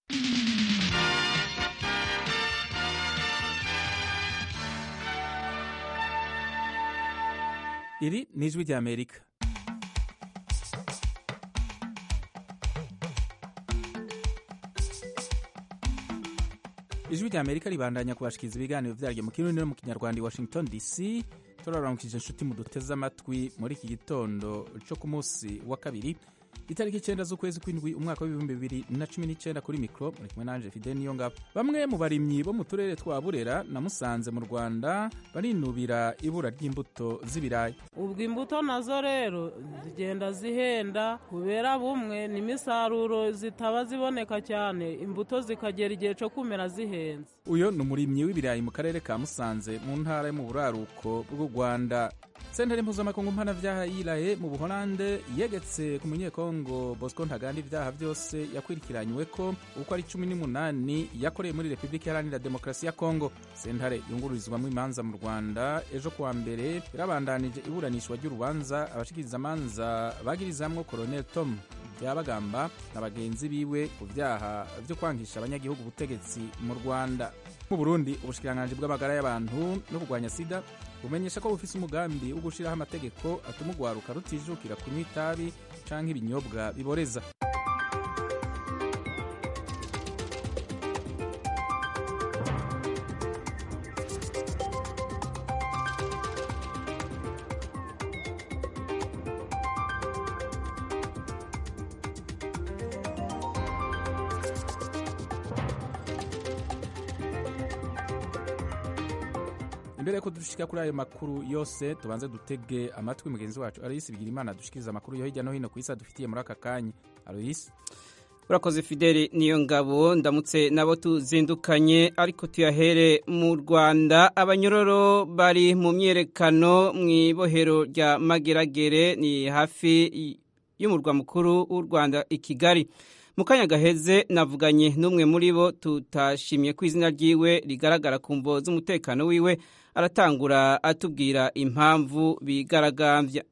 iri ni ijwi ry'amerika ijwi ry'amerika ribandanya kubashikiriza ibiganiro vyaryo mu kirundi no mu kinyarwanda i washington dc turaramukije inshuti muduteze amatwi muri iki gitondo co ku munsi wa kabiri itariki icenda z'ukwezi kw'indwi umwaka w'ibihumbi bibiri na cumi n'icenda kuri mikro muri kumwe nanje fide niyo ngabo bamwe mu barimyi bo mu turere twa burera na musanze mu rwanda barinubira ibura ry'imbuto z'ibirayi ubwo imbuto nazo rero zigenda zihenda kubera bumwe n'imisaruro zitaba ziboneka cyane imbuto zikagera igihe cyo kumera zihenze uyo ni umurimyi w'ibirayi mu karere ka musanze mu ntara yo mu buraruko bw'u rwanda sentare mpuzamakungu mpanavyaha yiraye mu buholande yegetse ku munyekongo bosco ntaganda ibyaha byose yakwirikiranywe ko uko ari cumi n'umunani yakoreye muri repubulika iharanira demokarasi ya kongo sentare yungururizwamo imanza mu rwanda ejo kuwa mbere yarabandanije iburanishwa ry'urubanza abashikirizamanza bagirizamwo colonel tom byabagamba na bagenzi biwe ku byaha byo kwangisha abanyagihugu ubutegetsi mu rwanda mu burundi ubushikiranganji bw'amagara y'abantu no kurwanya sida bumenyesha ko bufise umugambi wo gushiraho amategeko atuma urwaruka rutijukira kunywa itabi canke ibinyobwa biboreza imbere yuko dushika kuri ayo makuru yose tubanze dutege amatwi mugenzi wacu aloyisi bigira imana dushikiriza amakuru yo hirya no hino ku isi adufitiye muri aka kanya aloyisi urakoze fideli niyo ngabo ndamutse nabo tuzindukanye ariko tuyahere mu rwanda abanyororo bari mu myerekano mu ibohero rya mageragere ni hafi y'umurwa mukuru w'u rwanda i kigali mu kanya gaheze navuganye n'umwe muri bo tutashimye ko izina ryiwe rigaragara ku mvo z'umutekano wiwe aratangura atubwira impamvu bigaragambya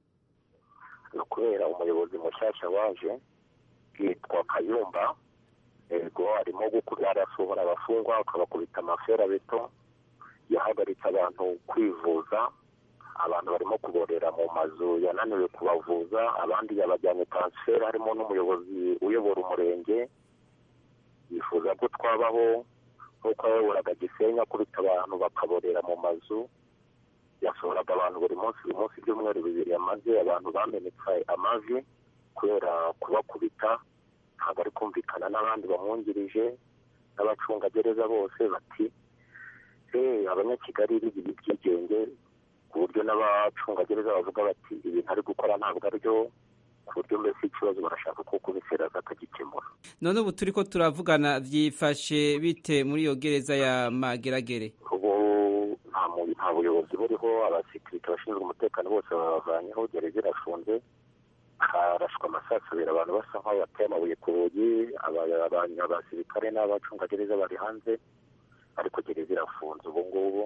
ni ukubera umuyobozi mushyashya waje yitwa kayumba yego arimo arasohora abafungwa akabakubita amafera beto yahagaritse abantu kwivuza abantu barimo kuborera mu mazu yananiwe kubavuza abandi yabajyanye taransiferi harimo n'umuyobozi uyobora umurenge yifuza ko twabaho nk'uko yayoboraga gisenyi akubita abantu bakaborera mu mazu yasohoraga abantu buri munsi buri munsi ibyumweru bibiri yamaze abantu bamenetse amavi kubera kubakubita ntabwo ari kumvikana n'abandi bamwungirije n'abacungagereza bose bati abanyakigali bigira ibyigenge ku buryo n'abacungagereza bavuga bati ibintu ari gukora ntabwo aribyo ku buryo mbese ikibazo barashaka ko kubiseraza akagikemura none ubu turi ko turavugana byifashe bite muri iyo gereza ya mageragere ubu nta buyobozi buriho abasekirite bashinzwe umutekano bose babavanyeho gereza irafunze harashwa amasasu abiri abantu basa nk'aho bateye amabuye ku rugi abasirikare n'abacungagereza bari hanze ariko gereza irafunze ubu ngubu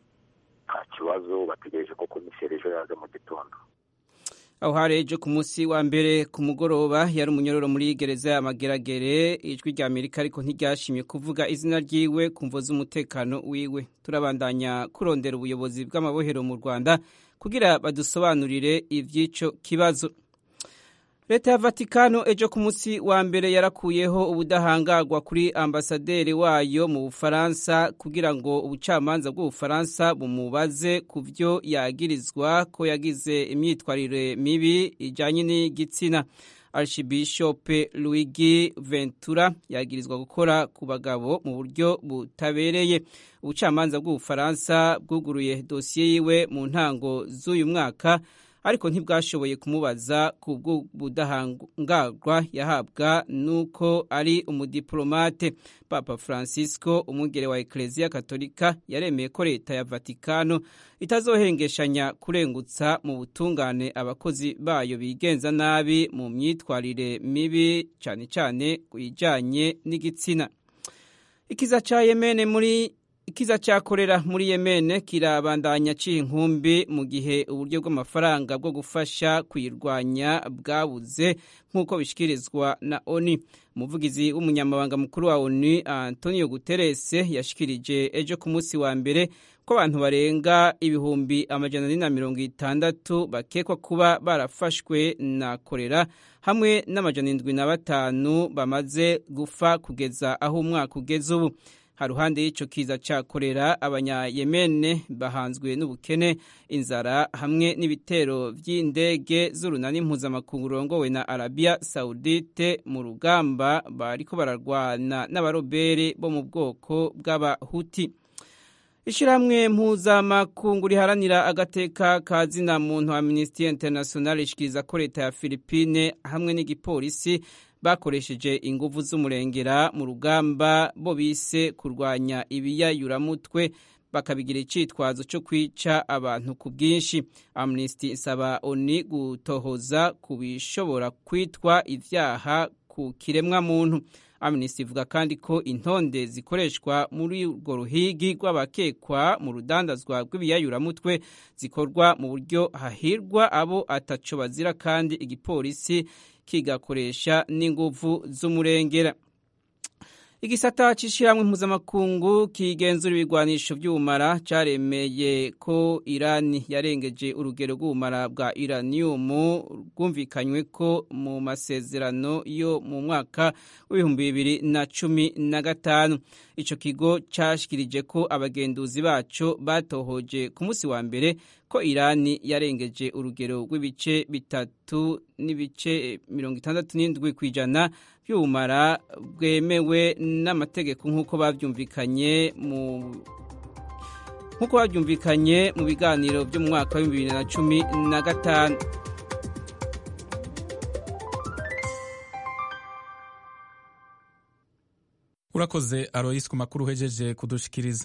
nta kibazo bategereje ko komiseri ejo yaza mu gitondo aho hari ejo ku munsi wa mbere ku mugoroba yari umunyororo muri gereza ya mageragere ijwi rya amerika ariko ntiryashimye kuvuga izina ryiwe ku mvo z'umutekano wiwe turabandanya kurondera ubuyobozi bw'amabohero mu rwanda kugira badusobanurire iby'icyo kibazo leta ya vatikano ejo ku munsi wa mbere yarakuyeho ubudahangarwa kuri ambasaderi wayo mu bufaransa kugira ngo ubucamanza bw'ubufaransa bumubaze ku byo yagirizwa ko yagize imyitwarire mibi ijyanye n'igitsina archibishope luigi ventura yagirizwa gukora ku bagabo mu buryo butabereye ubucamanza bw'ubufaransa bwuguruye dosiye yiwe mu ntango z'uyu mwaka ariko ntibwashoboye kumubaza ku bw'ubudahangarwa yahabwa n'uko ari umudiplomate papa francisco umwungere wa ekereziya katolika yaremeye ko leta ya vatikano itazohengeshanya kurengutsa mu butungane abakozi bayo bigenza nabi mu myitwarire mibi cyane cyane ku bijyanye n'igitsina ikiza cya yemene muri ikiza cya korera muri yemene kirabandanya aciye inkumbi mu gihe uburyo bw'amafaranga bwo gufasha kuyirwanya bwabuze nk'uko bishyikirizwa na oni umuvugizi w'umunyamabanga mukuru wa oni antonio guterres yashikirije ejo ku munsi wa mbere ko abantu barenga ibihumbi amajana ane na mirongo itandatu bakekwa kuba barafashwe na korera hamwe n'amajana indwi na batanu bamaze gupfa kugeza aho umwaka ugeze ubu haruhande y'ico kiza ca korera abanyayemene bahanzwe n'ubukene inzara hamwe n'ibitero vy'indege z'urunani mpuzamakungu rurongowe na arabia saudite mu rugamba bariko bararwana n'abarobere bo mu bwoko bw'abahuti ishirahamwe mpuzamakungu riharanira agateka ka zina muntu amnesty international ishikiriza ko leta ya filipine hamwe n'igipolisi bakoresheje inguvu z'umurengera mu rugamba bo bise kurwanya ibiyayuramutwe bakabigira icitwazo cyo kwica abantu ku bwinshi amnesty isaba oni gutohoza ku bishobora kwitwa ivyaha ku kiremwa muntu amnesty ivuga kandi ko intonde zikoreshwa muri urwo ruhigi rw'abakekwa mu rudandazwa rw'ibiyayuramutwe zikorwa mu buryo hahirwa abo ataco bazira kandi igipolisi kigakoresha n'inguvu z'umurengera igisata c'ishirahamwe mpuzamakungu kigenzura ibigwanisho vy'ubumara caremeye ko irani yarengeje urugero rw'ubumara bwa iraniumu rwumvikanywe ko mu masezerano yo mu mwaka w'ibihumbi bibiri na cumi na gatanu ico kigo cashikirije ko abagenduzi baco batohoje ku munsi wa mbere ko irani yarengeje urugero rw'ibice bitatu n'ibice mirongo itandatu n'indwi ku ijana by'ubumara bwemewe n'amategeko nk'uko babyumvikanye mu nk'uko babyumvikanye mu biganiro byo mu mwaka w'ibihumbi bibiri na cumi na gatanu urakoze aroyisi ku makuru uhejeje kudushikiriza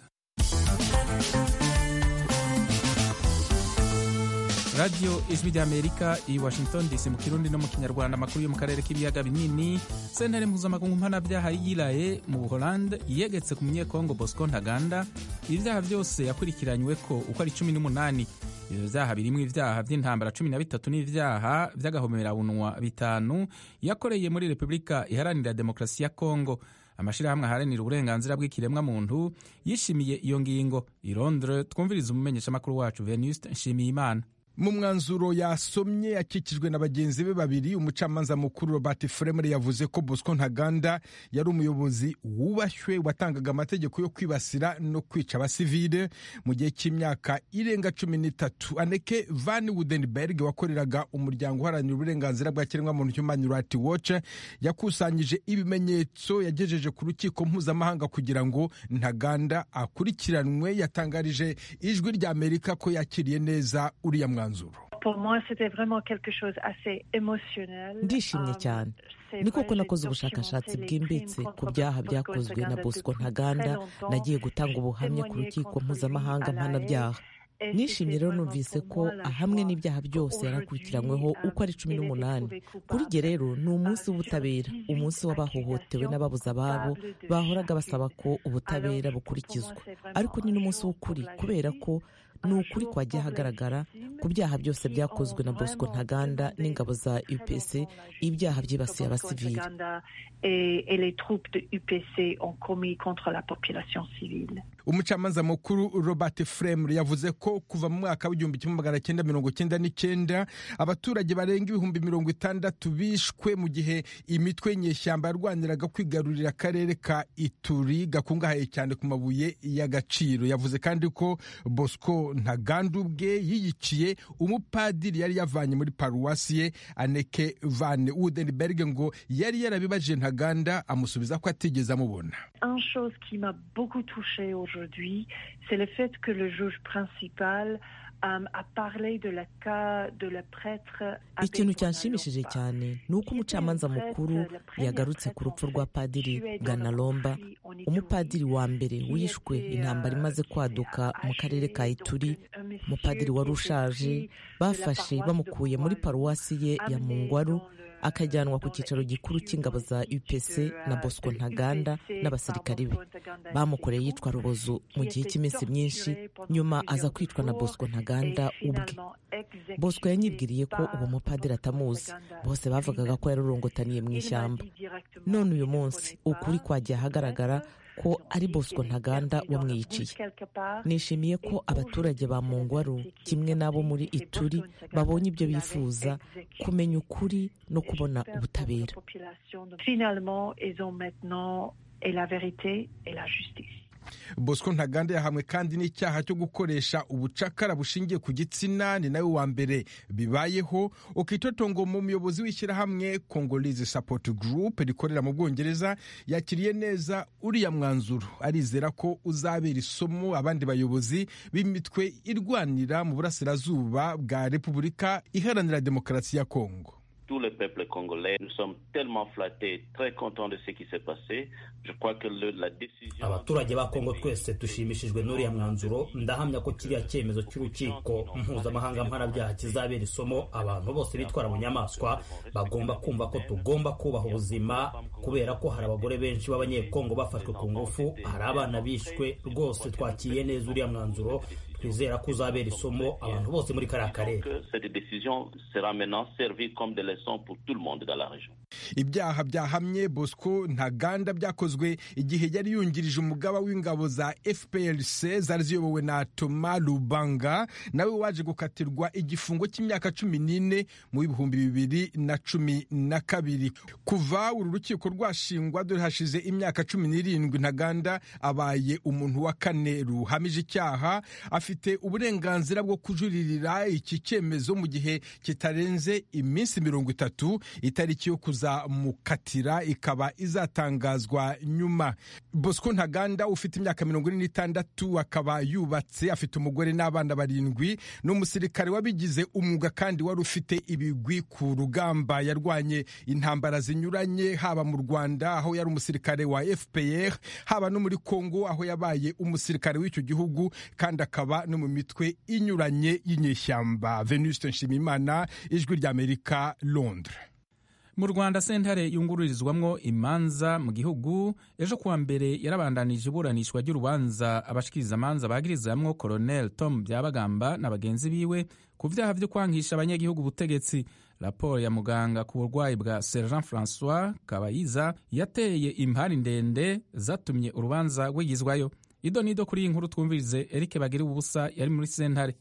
radiyo ijwi ry'amerika i washington dc mu kirundi no mu kinyarwanda amakuru yo mu karere k'ibiyaga binini sentare mpuzamakungu mpanabyaha yiraye mu buholande yegetse ku munyekongo bosco ntaganda ibyaha byose yakurikiranywe ko uko ari cumi n'umunani ibyo byaha birimo ibyaha by'intambara cumi na bitatu n'ibyaha by'agahomerabunwa bitanu yakoreye muri repubulika iharanira demokarasi ya kongo amashyirahamwe aharanira uburenganzira bw'ikiremwamuntu yishimiye iyo ngingo i londres twumviriza umumenyeshamakuru wacu venuste nshimiyimana mu mwanzuro yasomye akikijwe na bagenzi be babiri umucamanza mukuru robert fremre yavuze ko bosco ntaganda yari umuyobozi wubashywe watangaga amategeko yo kwibasira no kwica abasivile mu gihe cy'imyaka irenga cumi n'itatu aneke van wudenberg wakoreraga umuryango uharanira uburenganzira bwa kiremwamuntu human rights watch yakusanyije ibimenyetso yagejeje ku rukiko mpuzamahanga kugira ngo ntaganda akurikiranwe yatangarije ijwi rya amerika ko yakiriye neza uriya mwanzuro ndishimye cyane ni koko nakoze ubushakashatsi bwimbitse ku byaha byakozwe na bosco ntaganda nagiye gutanga ubuhamya ku rukiko mpuzamahanga mpanabyaha nishimye rero numvise ko hamwe n'ibyaha byose yarakurikiranyweho uko ari cumi n'umunani kuri jye rero ni umunsi w'ubutabera umunsi w'abahohotewe n'ababuze ababo bahoraga basaba ko ubutabera bukurikizwa ariko ni n'umunsi w'ukuri kubera ko ni ukuri kwagiye hagaragara ku byaha byose byakozwe na bosco ntaganda n'ingabo za upc ibyaha byibasiye abasivili umucamanza mukuru robert fremre yavuze ko kuva mu mwaka w'igihumbi kimwe magana cyenda mirongo cyenda n'icyenda abaturage barenga ibihumbi mirongo itandatu bishwe mu gihe imitwe y'inyeshyamba yarwaniraga kwigarurira akarere ka ituri gakungahaye cyane ku mabuye y'agaciro yavuze kandi ko bosco ntaganda ubwe yiyiciye umupadiri yari yavanye muri paruwasi ye aneke van wudenberg ngo yari yarabibajije ntaganda amusubiza ko atigeze amubona aujourd'hui, c'est le fait que le juge principal ikintu cyanshimishije cyane ni uko umucamanza mukuru yagarutse ku rupfu rwa padiri ganalomba umupadiri wa mbere wishwe intambara imaze kwaduka mu karere ka ituri umupadiri wari ushaje bafashe bamukuye muri paruwasi ye ya mungwaru akajyanwa ku cyicaro gikuru cy'ingabo za upc na bosco ntaganda n'abasirikari be bamukoreye yitwa rubozo mu gihe cy'iminsi myinshi nyuma aza kwicwa na bosco ntaganda ubwe bosco yanyibwiriye ko uwo mupadiri atamuzi bose bavugaga ko yarurongotaniye mu ishyamba none uyu munsi ukuri kwagiye ahagaragara ko ari bosco ntaganda wamwiyiciye nishimiye ko abaturage ba mungwaru kimwe n'abo muri ituri babonye ibyo bifuza kumenya ukuri no kubona ubutabera bosco ntaganda yahamwe kandi n'icyaha cyo gukoresha ubucakara bushingiye ku gitsina ni nawe wa mbere bibayeho ukitotongo mu muyobozi w'ishyirahamwe congolese support group rikorera mu bwongereza yakiriye neza uriya mwanzuro arizera ko uzabera isomo abandi bayobozi b'imitwe irwanira mu burasirazuba bwa repubulika iharanira demokarasi ya kongo tout le peuple congolais. Nous sommes tellement flattés, très contents de ce qui s'est passé. Je crois que le, la décision... abaturage ba kongo twese dushimishijwe n'uriya mwanzuro ndahamya ko kiriya cyemezo cy'urukiko mpuzamahanga mpanabyaha kizabera isomo abantu bose bitwara mu nyamaswa bagomba kumva ko tugomba kubaha ubuzima kubera ko hari abagore benshi b'abanyekongo bafashwe ku ngufu hari abana bishwe rwose twakiriye neza uriya mwanzuro twizera ko uzabera isomo abantu bose muri kariya karere ibyaha byahamye bosco ntaganda byakozwe igihe yari yungirije umugaba w'ingabo za fprc zari ziyobowe na toma lubanga nawe waje gukatirwa igifungo cy'imyaka cumi n'ine mu bihumbi bibiri na cumi na kabiri kuva uru rukiko rwashingwa dore hashize imyaka cumi n'irindwi ntaganda abaye umuntu wa kane ruhamije icyaha afite uburenganzira bwo kujuririra iki cyemezo mu gihe kitarenze iminsi mirongo itatu itariki yo kuzamukatira ikaba izatangazwa nyuma bosco ntaganda ufite imyaka mirongo ine n'itandatu akaba yubatse afite umugore n'abana barindwi ni umusirikare wabigize umwuga kandi wari ufite ibigwi ku rugamba yarwanye intambara zinyuranye haba mu rwanda aho yari umusirikare wa fpr haba no muri congo aho yabaye umusirikare w'icyo gihugu kandi akaba no mu mitwe inyuranye y'inyeshyamba venuste nshimimana ijwi ry'amerika londres mu rwanda sentare yungururizwamwo imanza mu gihugu ejo kuwa mbere yarabandanije iburanishwa ry'urubanza abashikirizamanza bagirizamwo colonel tom byabagamba na bagenzi biwe ku vyaha vyo kwangisha abanyagihugu ubutegetsi raporo ya muganga ku burwayi bwa sergent francois kabayiza yateye impari ndende zatumye urubanza rwigizwayo ido nido kuri iyi nkuru twumvirize erike bagira ubusa yari muri sentare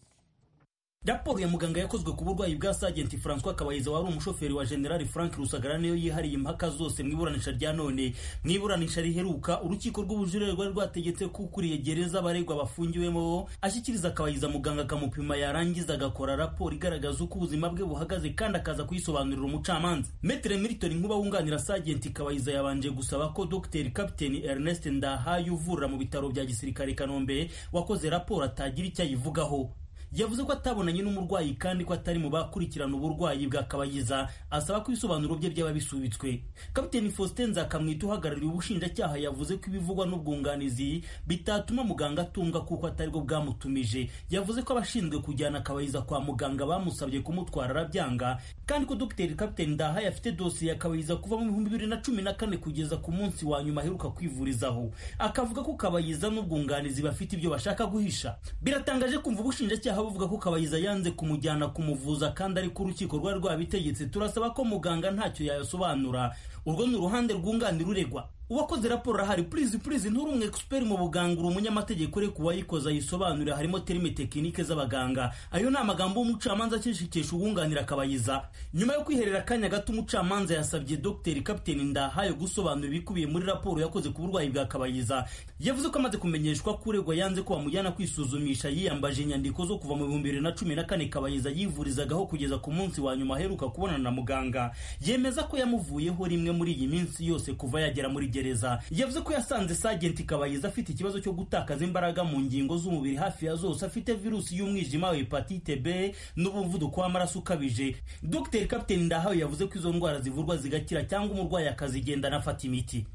raporo ya muganga yakozwe ku burwayi bwa sagenti francois kabayiza wari umushoferi wa generali frank rusagara niyo yihariye impaka zose mu iburanisha rya none mu iburanisha riheruka urukiko rw'ubujurire rwari rwategetse ko ukuriye gereza abaregwa bafungiwemo ashyikiriza kabayiza muganga akamupima yarangiza agakora raporo igaragaza uko ubuzima bwe buhagaze kandi akaza kuyisobanurira umucamanza metere milton nkuba wunganira sagenti kabayiza yabanje gusaba ko dr kapiteni ernest ndahaye uvurira mu bitaro bya gisirikare kanombe wakoze raporo atagira icyo ayivugaho yavuze ko atabonanye n'umurwayi kandi ko atari mu bakurikirana uburwayi bwa kabayiza asaba ko ibisobanuro bye byaba bisubitswe kapiteni faustin nzakamwita uhagarariye ubushinjacyaha yavuze ko ibivugwa n'ubwunganizi bitatuma muganga atumva kuko atari bwo bwamutumije yavuze ko abashinzwe kujyana kabayiza kwa muganga bamusabye kumutwara arabyanga kandi ko dr kapiteni ndahaye afite dosiye ya kabayiza kuva mu bihumbi bibiri na cumi na kane kugeza ku munsi wa nyuma aheruka kwivurizaho akavuga ko kabayiza n'ubwunganizi bafite ibyo bashaka guhisha biratangaje kumva ubushinjacyaha buvuga ko kabayiza yanze kumujyana kumuvuza kandi ariko urukiko rwari rwabitegetse turasaba ko muganga ntacyo yayasobanura urwo ni uruhande rwunganira uregwa uwakoze raporo arahari purizi purizi nturi umu expert mu buganga uri umunyamategeko ureka uwayikoze ayisobanurira harimo terime tekinike z'abaganga ayo ni amagambo y'umucamanza akishikisha uwunganira akabayiza nyuma yo kwiherera akanya gato umucamanza yasabye dr kapiteni ndahayo gusobanura ibikubiye muri raporo yakoze ku burwayi bwa kabayiza yavuze ko amaze kumenyeshwa ko uregwa yanze ko bamujyana kwisuzumisha yiyambaje inyandiko zo kuva mu bihumbi bibiri na cumi na kane kabayiza yivurizagaho kugeza ku munsi wa nyuma aheruka kubonana na muganga yemeza ko yamuvuyeho rimwe muri iyi minsi yose kuva yagera muri gereza yavuze ko yasanze sagenti kabayiza afite ikibazo cyo gutakaza imbaraga mu ngingo z'umubiri hafi ya zose afite virusi y'umwijima wa hepatite b n'umuvuduko w'amaraso ukabije dr kapiteni ndahawe yavuze ko izo ndwara zivurwa zigakira cyangwa umurwayi akazigendana afata imiti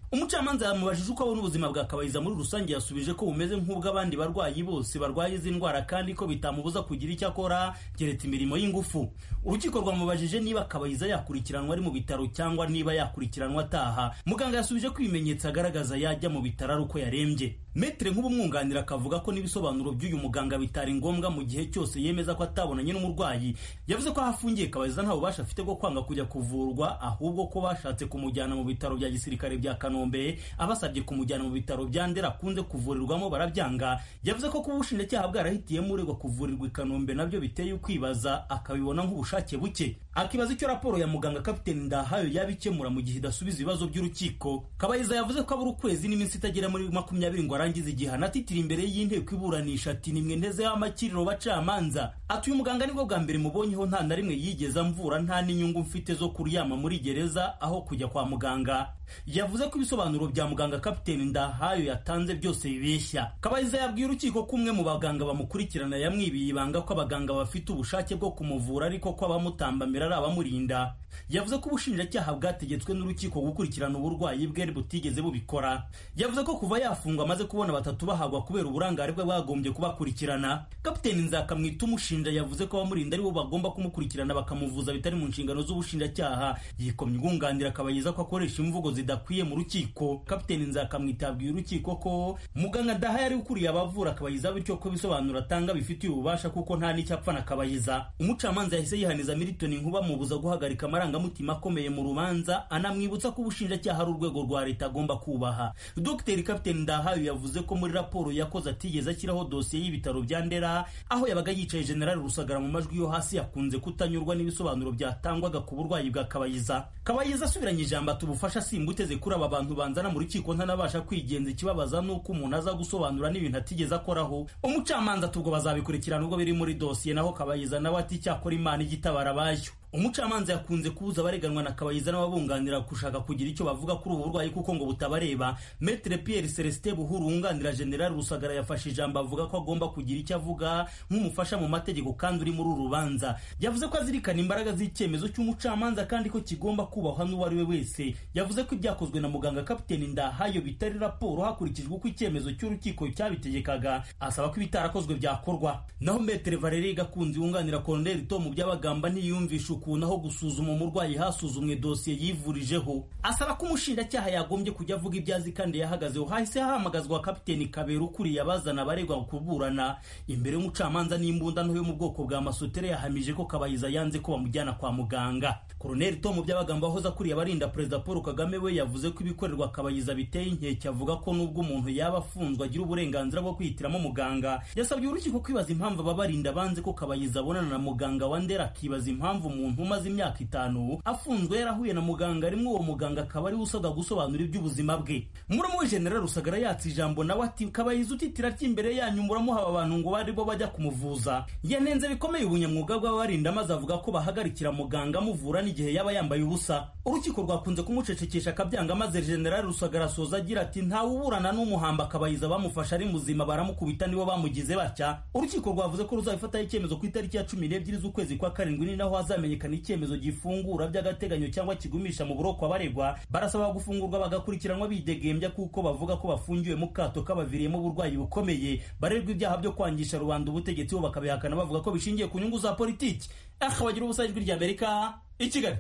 umucamanza yamubajije uko abona ubuzima bwa kabayiza muri rusange yasubije ko bumeze nk'ubw'abandi barwayi bose barwaye izi ndwara kandi ko bitamubuza kugira icyo akora keretse imirimo y'ingufu urukiko rwamubajije niba kabayiza yakurikiranwa ari mu bitaro cyangwa niba yakurikiranwa ataha muganga yasubije ko ibimenyetso agaragaza yajya mu bitaro ari uko yarembye metere nk'ubumwunganira akavuga ko n'ibisobanuro by'uyu muganga bitari ngombwa mu gihe cyose yemeza ko atabonanye n'umurwayi yavuze ko aho afungiye kabayiza nta bubasha afite bwo kwanga kujya kuvurwa ahubwo ko bashatse kumujyana mu bitaro bya gisirikare bya kanombe abasabye kumujyana mu bitaro bya ndera akunze kuvurirwamo barabyanga yavuze ko kuba ubushinjacyaha bwarahitiyemo uregwa kuvurirwa i kanombe nabyo biteye ukwibaza akabibona nk'ubushake buke akibaza icyo raporo ya muganga kapiteni ndahayo yaba ikemura mu gihe idasubiza ibibazo by'urukiko kabayiza yavuze ko abura ukwezi n'iminsi itagera muri makumyabiri ngo arangize igihano atitira imbere y'inteko iburanisha ati nimwe ntezeho amakiriro bacamanza ati uyu muganga nibwo bwa mbere mubonyeho nta na rimwe yigeze amvura nta n'inyungu mfite zo kuryama muri gereza aho kujya kwa muganga yavuze ko ibisobanuro bya muganga kapiteni ndahayo yatanze byose bibeshya kabayiza yabwiye urukiko ko umwe mu baganga bamukurikirana yamwibiye ibanga ko abaganga bafite ubushake bwo kumuvura ariko ko abamutambamira ari abamurinda yavuze ko ubushinjacyaha bwategetswe n'urukiko gukurikirana uburwayi bwe butigeze bubikora yavuze ko kuva yafungwa amaze kubona batatu bahagwa kubera uburangare bwe bwagombye kubakurikirana kapiteni nzakamwita umushinja yavuze ko abamurinda aribo bagomba kumukurikirana bakamuvuza bitari mu nshingano z'ubushinjacyaha yikomye ubwunganira akabayiza ko akoresha imvugo zidakwiye mu rukiko kapiteni nzakamwita yabwiye urukiko ko muganga daha yari ukuriye abavura akabayiza bityo ko ibisobanuro atanga bifitiye ububasha kuko nta n'icyo apfa na kabayiza umucamanza yahise yihaniza militoni nkuba mubuza guhagarika amarangamutima akomeye mu rubanza anamwibutsa ko ubushinjacyaha ari urwego rwa leta agomba kubaha dogiteri kapiteni ndahayo yavuze ko muri raporo yakoze atigeze ashyiraho dosiye y'ibitaro bya ndera aho yabaga yicaye generali rusagara mu majwi yo hasi yakunze kutanyurwa n'ibisobanuro byatangwaga ku burwayi bwa kabayiza kabayiza asubiranye ijambo ati ubufasha simba uteze kuri aba bantu banzana mu rukiko ntanabasha kwigenza ikibabaza nuko umuntu aza gusobanura n'ibintu atigeze akoraho umucamanza tubwo bazabikurikirana ubwo biri muri dosiye naho kabayiza nawe ati cyakora imana igitabara abayo umucamanza yakunze kubuza abareganwa na kabayiza n'ababunganira gushaka kugira icyo bavuga kuri ubu burwayi kuko ngo butabareba metere pierre celestin buhuru wunganira generali rusagara yafashe ijambo avuga ko agomba kugira icyo avuga nk'umufasha mu mategeko kandi uri muri uru rubanza yavuze ko azirikana imbaraga z'icyemezo cy'umucamanza kandi ko kigomba kubahwa n'uwo ari we wese yavuze ko ibyakozwe na muganga kapiteni ndahayo bitari raporo hakurikijwe uko icyemezo cy'urukiko cyabitegekaga asaba ko ibitarakozwe byakorwa naho metere valerie gakunzi wunganira koloneli tom byabagamba ntiyumvisha ukuntu aho gusuzuma umurwayi hasuzumwe dosiye yivurijeho asaba ko umushinjacyaha yagombye kujya avuga ibyo azi kandi yahagazeho hahise hahamagazwa kapiteni kabera ukuriye abazana abaregwa kuburana imbere y'umucamanza n'imbunda nto yo mu bwoko bwa masotere yahamije ko kabayiza yanze ko bamujyana kwa muganga koroneli tom byabagamba wahoze akuriye abarinda perezida paul kagame we yavuze ko ibikorerwa kabayiza biteye inkeke avuga ko nubwo umuntu yaba afunzwe agira uburenganzira bwo kwihitiramo muganga yasabye urukiko kwibaza impamvu ababarinda banze ko kabayiza abonana na muganga wa ndera akibaza impamvu umuntu umaze imyaka itanu afunzwe yarahuye na muganga rimwe uwo muganga akaba ariwe usabwa gusobanura iby'ubuzima bwe muramu we general rusagara yatse ijambo nawe ati kabayiza utitira ry'imbere yanyu muramuha abantu ngo bari bo bajya kumuvuza yanenze bikomeye ubunyamwuga bw'abarinda maze avuga ko bahagarikira muganga amuvura n'igihe yaba yambaye ubusa urukiko rwakunze kumucecekesha akabyanga maze general rusagara asoza agira ati ntawe uburana n'umuhamba akabayiza bamufasha ari muzima baramukubita nibo bamugize batya urukiko rwavuze ko ruzabifataho icyemezo ku itariki ya cumi n'ebyiri z'ukwezi kwa karindwi ni naho hazamenyekana icyemezo gifungura by'agateganyo cyangwa kigumisha mu buroko abaregwa barasaba gufungurwa bagakurikiranwa bidegembya kuko bavuga ko bafungiwe mu kato kabaviriyemo uburwayi bukomeye barerwa ibyaha byo kwangisha rubanda ubutegetsi bo bakabihakana bavuga ko bishingiye ku nyungu za politiki aha bagira ubusa ijwi ry'amerika i kigali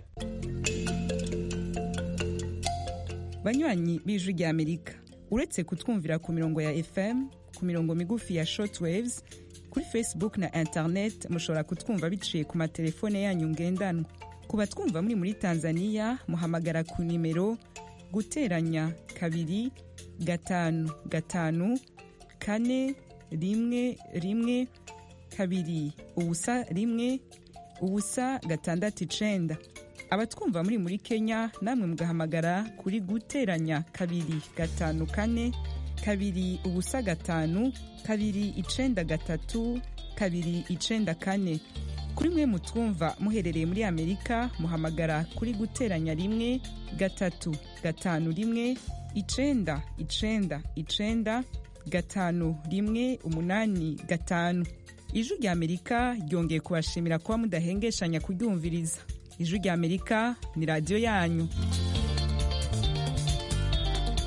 banywanyi b'ijwi ry'amerika uretse kutwumvira ku mirongo ya fm ku mirongo migufi ya shortwaves kuri facebook na internet mushobora kutwumva biciye ku matelefone yanyu ngendanwa ku batwumva muri muri tanzania muhamagara ku nimero guteranya kabiri gatanu gatanu kane rimwe rimwe kabiri ubusa rimwe ubusa gatandatu icenda abatwumva muri muri kenya namwe mugahamagara kuri guteranya kabiri gatanu kane kabiri ubusa gatanu kabiri icenda gatatu kabiri icenda kane kuri mwe mutwumva muherereye muri amerika muhamagara kuri guteranya rimwe gatatu gatanu rimwe icenda icenda icenda gatanu rimwe umunani gatanu ijwi rya amerika ryongeye kubashimira kuba mudahengeshanya kuryumviriza ijwi rya amerika ni radiyo yanyu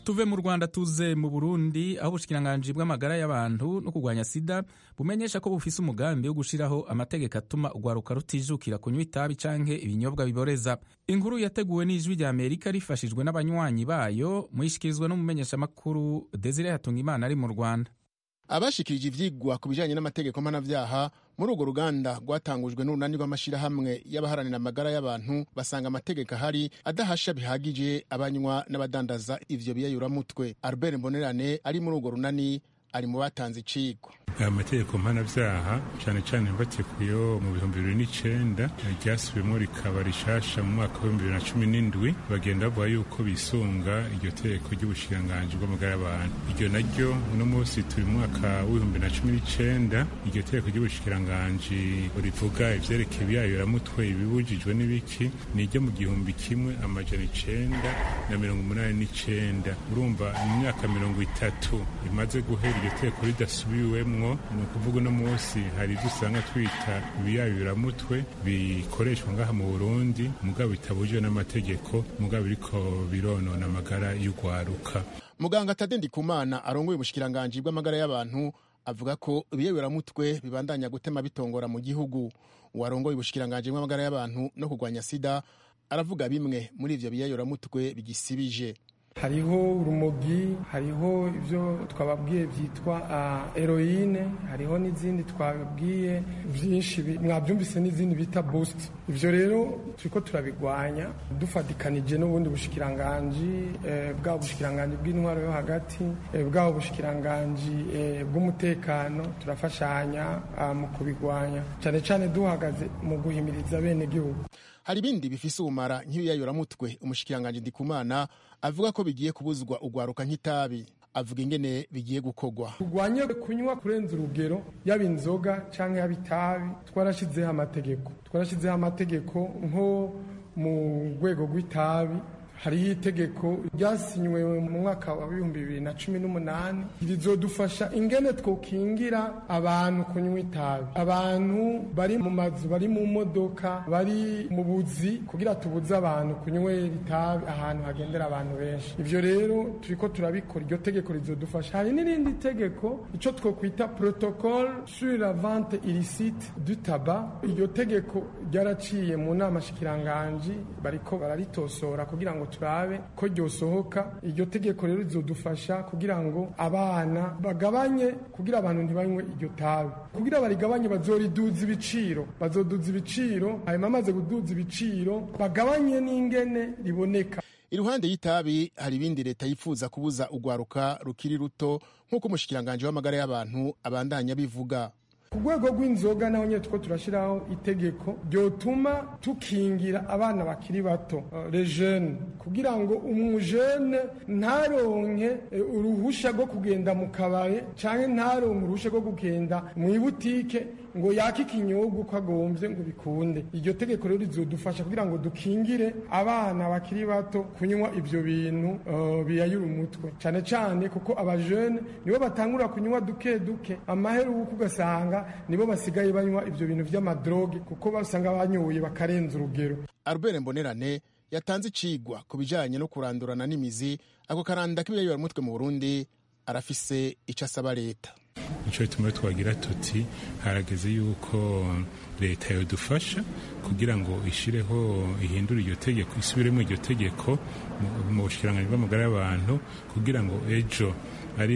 tuve mu rwanda tuze mu burundi aho ubushikiranganji bw'amagara y'abantu no kurwanya sida bumenyesha ko bufise umugambi wo gushiraho amategeko atuma urwaruka rutijukira kunywa itabi canke ibinyobwa biboreza inkuru yateguwe n'ijwi rya amerika rifashijwe n'abanywanyi bayo muyishikirizwa n'umumenyeshamakuru desire hatungimana ari mu rwanda abashikirije ivyigwa ku bijanye n'amategeko mpanavyaha muri urwo ruganda rwatangujwe n'urunani rw'amashirahamwe y'abaharanira amagara y'abantu basanga amategeko ahari adahasha bihagije abanywa n'abadandaza ivyo biyayuramutwe albert mbonerane ari muri urwo runani ari mu batanze icigwa aya mategeko mpanavyaha cane cane mbatekuyeho mu bihumbi bibiri n'icenda ryasubiyemwo rikaba rishasha mu mwaka w'ibihumbi bibiri na cumi n'indwi bagenda bavuga yuko bisunga iryo tegeko ry'ubushikiranganji bw'amagara y'abantu iryo naryo uno munsi turi mu mwaka w'ibihumbi na cumi n'icenda iryo tegeko ry'ubushikiranganji rivuga ivyerekeye ibiyayuramutwe ibibujijwe n'ibiki ni iryo mu gihumbi kimwe amajana icenda na mirongo umunani n'icenda urumva mu myaka mirongo itatu imaze guhera iryo tegeko ridasubiwemwo ni ukuvuga uno munsi hari ibyo usanga twita ibiyayuramutwe bikoreshwa ngaha mu burundi mugabo bitabujijwe n'amategeko mugabo biriko bironona amagara y'urwaruka muganga tade ndikumana arongoye ubushikiranganji bw'amagara y'abantu avuga ko ibiyayuramutwe bibandanya gutema bitongora mu gihugu uwarongoye ubushikiranganji bw'amagara y'abantu no kurwanya sida aravuga bimwe muri ivyo biyayuramutwe bigisibije hariho urumogi hariho ibyo twababwiye byitwa eroyine hariho n'izindi twababwiye byinshi mwabyumvise n'izindi bita bositi ibyo rero turi ko turabigwanya dufatikanije n'ubundi bushikiranganji bwa bushikiranganji bw'intwaro yo hagati bwa bushikiranganji bw'umutekano turafashanya mu kubigwanya cyane cyane duhagaze mu guhimiriza bene gihugu hari ibindi bifise ubumara nk'ibiyayuramutwe umushikiranganji ndikumana avuga ko bigiye kubuzwa ugwaruka nk'itabi avuga ingene bigiye gukogwa turwanye kunywa kurenza urugero yaba inzoga cyangwa yaba itabi twarashyizeho amategeko twarashyizeho amategeko nko mu rwego rw'itabi hariho itegeko ryasinywe mu mwaka wa bihumbi bibiri na cumi n'umunani rizodufasha ingene twokingira abantu kunywa itabi abantu bari mu mazu bari mu modoka bari mu buzi kugira tubuze abantu kunywera itabi ahantu hagendera abantu benshi ivyo rero turiko turabikora iryo tegeko rizodufasha hari n'irindi tegeko ico twokwita protocole sur la vente illicite du tabac iryo tegeko ryaraciye mu nama shikiranganji bariko bararitosora kugira ngo turabe ko ryosohoka iryo tegeko rero rizodufasha kugira ngo abana bagabanye kugira abantu ntibanywe iryo tabi kugira barigabanye bazoriduza ibiciro bazoduza ibiciro hanyuma amaze kuduza ibiciro bagabanye n'ingene riboneka iruhande y'itabi hari ibindi leta yifuza kubuza urwaruka rukiri ruto nk'uko umushikiranganji w'amagara y'abantu abandanya bivuga ku rwego rw'inzoga naho nyine two turashyiraho itegeko ryotuma tukingira abana bakiri bato rejene kugira ngo umujene ntaronke uruhushya rwo kugenda mu kabari cyangwa ntaronke uruhushya rwo kugenda mu ibutike ngo yake ikinyobwa uko agombye ngo bikunde iryo tegeko rero rizodufasha kugira ngo dukingire abana bakiri bato kunywa ibyo bintu biyayura umutwe cyane cyane kuko abajene nibo batangura kunywa duke duke amaheruka ugasanga nibo basigaye banywa ibyo bintu by'amadroge kuko basanga banyoye bakarenza urugero albert mbonerane yatanze icigwa ku bijanye no kurandurana n'imizi ako karanda k'ibiyayuramutwe mu burundi arafise ico asaba leta nico bituma twagira tuti harageze yuko leta yodufasha kugira ngo ishireho ihindure iryo tegeko isubiremo iryo tegeko mu bushikiranganji bw'amagara y'abantu kugira ngo ejo ari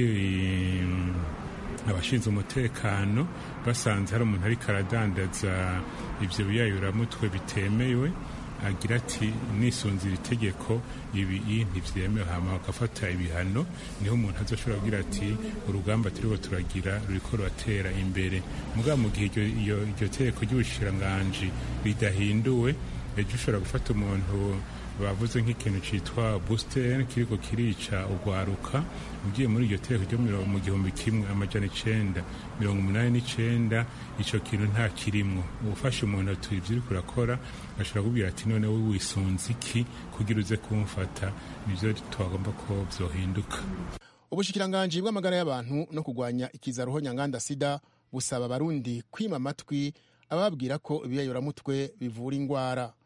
abashinzwe umutekano basanze hari umuntu ariko aradandaza ibyo biyayuramutwe bitemewe agira ati nisunze iri tegeko ibi ntibyemewe hama bagafata ibihano niho umuntu azoshobora kugira ati urugamba turiho turagira ruriko ruratera imbere mugabo mu gihe iryo tegeko ry'ubushikiranganji ridahinduwe ejo ushobora gufata umuntu bavuze nk'ikintu cyitwa busiteri kiriko kirica urwaruka ugiye muri iryo teko ryo mu gihumbi kimwe amajana icenda mirongo umunani n'icenda ico kintu nta kirimwo ufashe umuntu atuye ivyo uriko urakora ashobora kubwira ati none we wisunze iki kugira uze kumfata nivyo twagomba ko vyohinduka ubushikiranganji bw'amagara y'abantu no kurwanya ikizaruho nyanganda sida busaba abarundi kwima amatwi ababwira ko ibiyayuramutwe bivura ingwara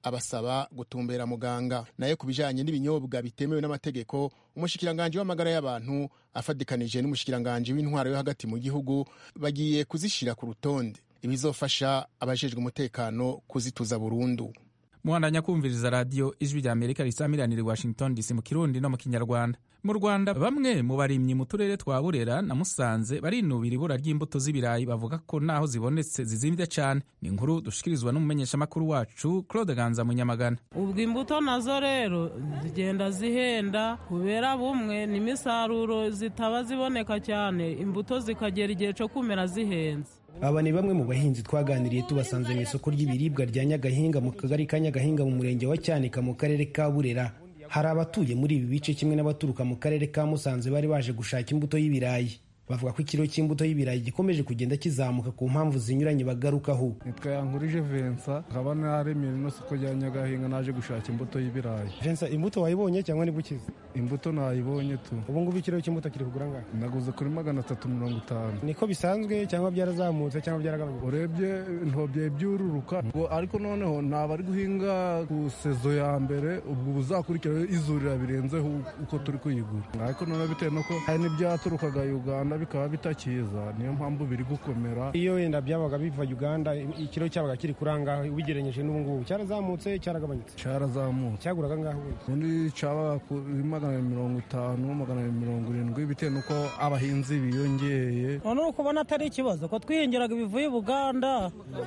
abasaba gutumbera muganga nayo ku bijanye n'ibinyobwa bitemewe n'amategeko umushikiranganji w'amagara y'abantu afadikanije n'umushikiranganji w'intwaro yo hagati mu gihugu bagiye kuzishira ku rutonde ibizofasha abajejwe umutekano kuzituza burundu muhandanya kumviriza radiyo ijwi rya amerika risamiranira i washington dc mu kirundi no mu kinyarwanda mu rwanda bamwe mu barimyi mu turere twa burera na musanze barinubira ibura ry'imbuto z'ibirayi bavuga ko naho zibonetse zizimvye cane ni inkuru dushikirizwa n'umumenyeshamakuru wacu claude ganza munyamagana ubwo imbuto nazo rero zigenda zihenda kubera bumwe n'imisaruro zitaba ziboneka cyane imbuto zikagera igihe cyo kumera zihenze aba ni bamwe mu bahinzi twaganiriye tubasanze mu isoko ry'ibiribwa rya nyagahinga mu kagari ka nyagahinga mu murenge wa cyanika mu karere ka burera hari abatuye muri ibi bice kimwe n'abaturuka mu karere ka musanze bari baje gushaka imbuto y'ibirayi bavuga ko ikiro cy'imbuto y'ibirayi gikomeje kugenda kizamuka ku mpamvu zinyuranye bagarukaho nitwa yankurije vensa nkaba naremeye ino soko rya nyagahinga naje gushaka imbuto y'ibirayi vensa imbuto wayibonye cyangwa niba ukize imbuto nayibonye tu ubu ngubu ikiro cy'imbuto kiri kugura ngaho naguze kuri magana atatu mirongo itanu niko bisanzwe cyangwa byarazamutse cyangwa byaragabanyutse urebye ntobye byururuka ariko noneho ntabwo ari guhinga ku sezo ya mbere ubwo buzakurikiraho izurira birenzeho uko turi kuyigura ariko noneho bitewe nuko hari n'ibyaturukaga uganda bikaba bitakiza niyo mpamvu biri gukomera iyo wenda byabaga biva uganda ikiro cyabaga kiri kurangaho ubigereranyije n'ubu ngubu cyarazamutse cyaragabanyutse cyarazamutse cyaguraga ngaho ubundi cyabaga kuri magana mirongo itanu magana mirongo irindwi bitewe n'uko abahinzi biyongeye none uri kubona atari ikibazo ko twihingiraga ibivuye buganda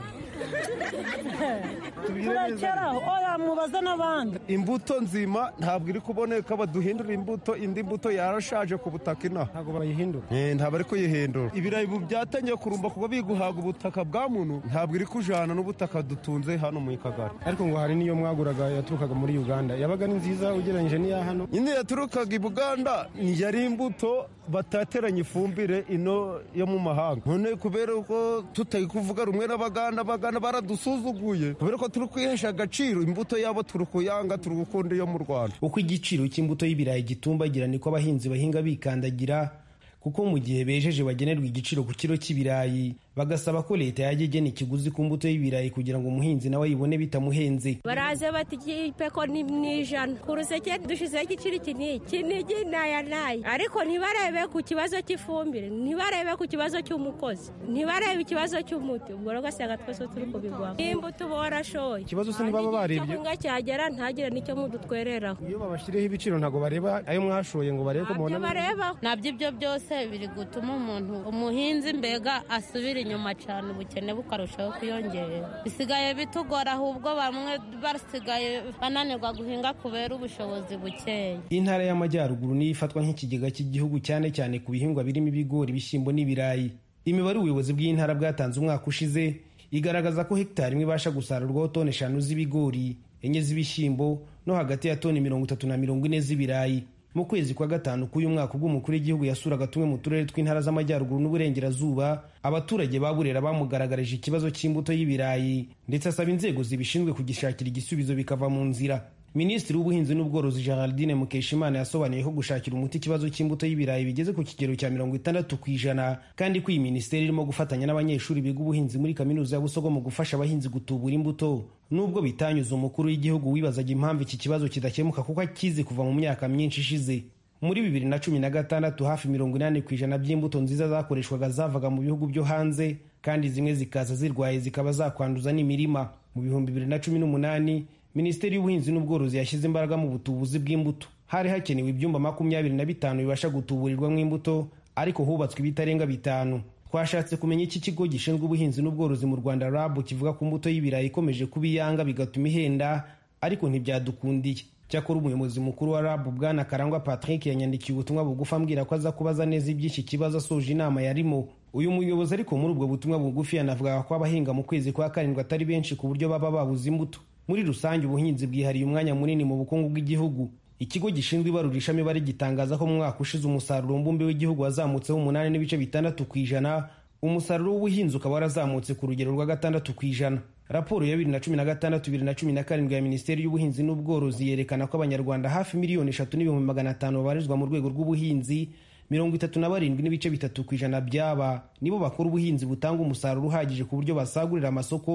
turekeraho oya mubaze n'abandi imbuto nzima ntabwo iri kuboneka baduhindura imbuto indi mbuto yarashaje ku butaka inaha ntabwo bayihindura ntabwo ari kuyihindura ibirayi byatangiye kurumba kuba biguhaga ubutaka bwa muntu ntabwo iri kujana n'ubutaka dutunze hano mu kagari ariko ngo hari n'iyo mwaguraga yaturukaga muri uganda yabaga ari nziza ugereranyije n'iya hano nyine yaturukaga i buganda yari imbuto batateranya ifumbire ino yo mu mahanga none kubera ko tutari kuvuga rumwe n'abaganda abaganda baradusuzuguye kubera ko turi kwihesha agaciro imbuto yabo turi kuyanga turi gukunda iyo mu rwanda uko igiciro cy'imbuto y'ibirayi gitumbagira niko abahinzi bahinga bikandagira kuko mu gihe bejeje bagenerwa igiciro ku kiro cy'ibirayi bagasaba ko leta yajya igena ikiguzi ku mbuto y'ibirayi kugira ngo umuhinzi nawe ayibone bitamuhenze baraza bati igipeko ni ijana ku ruseke dushyizeho igiciro iki n'iki kinigi naya naya ariko ntibarebe ku kibazo cy'ifumbire ntibarebe ku kibazo cy'umukozi ntibarebe ikibazo cy'umuti ubwo rero ugasanga twese turi kubigwamo n'imbuto uba warashoye ikibazo se ntibaba barebye ngo cyagera ntagire n'icyo mudutwereraho iyo babashyireho ibiciro ntabwo bareba ayo mwashoye ngo barebe ko mubona bareba nabyo ibyo byose biri gutuma umuntu umuhinzi mbega asubira inyuma cyane ubukene bukarushaho kwiyongera bisigaye bitugora ahubwo bamwe basigaye bananirwa guhinga kubera ubushobozi bukeya intara y'amajyaruguru niyo ifatwa nk'ikigega cy'igihugu cyane cyane ku bihingwa birimo ibigori ibishyimbo n'ibirayi imibare ubuyobozi bw'intara bwatanze umwaka ushize igaragaza ko hegitari imwe ibasha gusarurwaho toni eshanu z'ibigori enye z'ibishyimbo no hagati ya toni mirongo itatu na mirongo ine z'ibirayi mu kwezi kwa gatanu k'uyu mwaka ubwo umukuru w'igihugu yasuraga tumwe mu turere tw'intara z'amajyaruguru n'uburengerazuba abaturage ba burera bamugaragarije ikibazo cy'imbuto y'ibirayi ndetse asaba inzego zibishinzwe kugishakira igisubizo bikava mu nzira minisitiri w'ubuhinzi n'ubworozi geraldine mukeshimana yasobanuye ko gushakira umuti ikibazo cy'imbuto y'ibirayi bigeze ku kigero cya mirongo itandatu ku ijana kandi ko iyi minisiteri irimo gufatanya n'abanyeshuri biga ubuhinzi muri kaminuza ya busogo mu gufasha abahinzi gutubura imbuto nubwo bitanyuze umukuru w'igihugu wibazaga impamvu iki kibazo kidakemuka kuko akizi kuva mu myaka myinshi ishize muri bibiri na cumi na gatandatu hafi mirongo inani ku ijana by'imbuto nziza zakoreshwaga zavaga mu bihugu byo hanze kandi zimwe zikaza zirwaye zikaba zakwanduza n'imirima mu bihumbi bibiri na cumi n'umunani minisiteri y'ubuhinzi n'ubworozi yashyize imbaraga mu butubuzi bw'imbuto hari hakenewe ibyumba makumyabiri na bitanu bibasha gutuburirwamo imbuto ariko hubatswe ibitarenga bitanu twashatse kumenya iki kigo gishinzwe ubuhinzi n'ubworozi mu rwanda rabu kivuga ko imbuto y'ibirayi ikomeje kuba iyanga bigatuma ihenda ariko ntibyadukundiye cyakora umuyobozi mukuru wa rabu bwana karangwa patrick yanyandikiye ubutumwa bugufi ambwira ko aza kubaza neza iby'iki kibazo asoje inama yarimo uyu muyobozi ariko muri ubwo butumwa bugufi yanavugaga ko abahinga mu kwezi kwa karindwi atari benshi ku buryo baba babuze imbuto muri rusange ubuhinzi bwihariye umwanya munini mu bukungu bw'igihugu ikigo gishinzwe ibarurishamibare gitangaza ko mu mwaka ushize umusaruro mbumbe w'igihugu wazamutseho umunani n'ibice bitandatu ku ijana umusaruro w'ubuhinzi ukaba warazamutse ku rugero rwa gatandatu ku ijana raporo ya bibiri na cumi na gatandatu bibiri na cumi na karindwi ya minisiteri y'ubuhinzi n'ubworozi yerekana ko abanyarwanda hafi miliyoni eshatu n'ibihumbi magana atanu babarizwa mu rwego rw'ubuhinzi mirongo itatu na barindwi n'ibice bitatu ku ijana byaba nibo bakora ubuhinzi butanga umusaruro uhagije ku buryo basagurira amasoko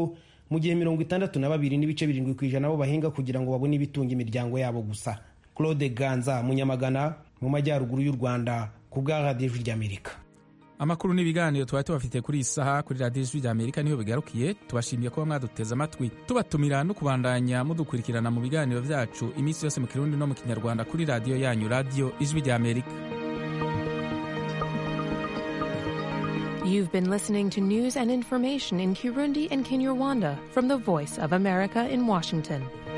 mu gihe mirongo itandatu na babiri n'ibice birindwi ku ijana bo bahinga kugira ngo babone ibitunga imiryango yabo gusa claude ganza munyamagana mu majyaruguru y'u rwanda ku bwa radiyo ijwi ry'amerika amakuru n'ibiganiro twari tubafitiye kuri iyi saha kuri radiyo ijwi rya amerika niho bigarukiye tubashimiye kuba mwaduteze amatwi tubatumira no kubandanya mudukurikirana mu biganiro byacu iminsi yose mu kirundi no mu kinyarwanda kuri radiyo yanyu radiyo ijwi rya amerika You've been listening to news and information in Kirundi and Kinyarwanda from the Voice of America in Washington.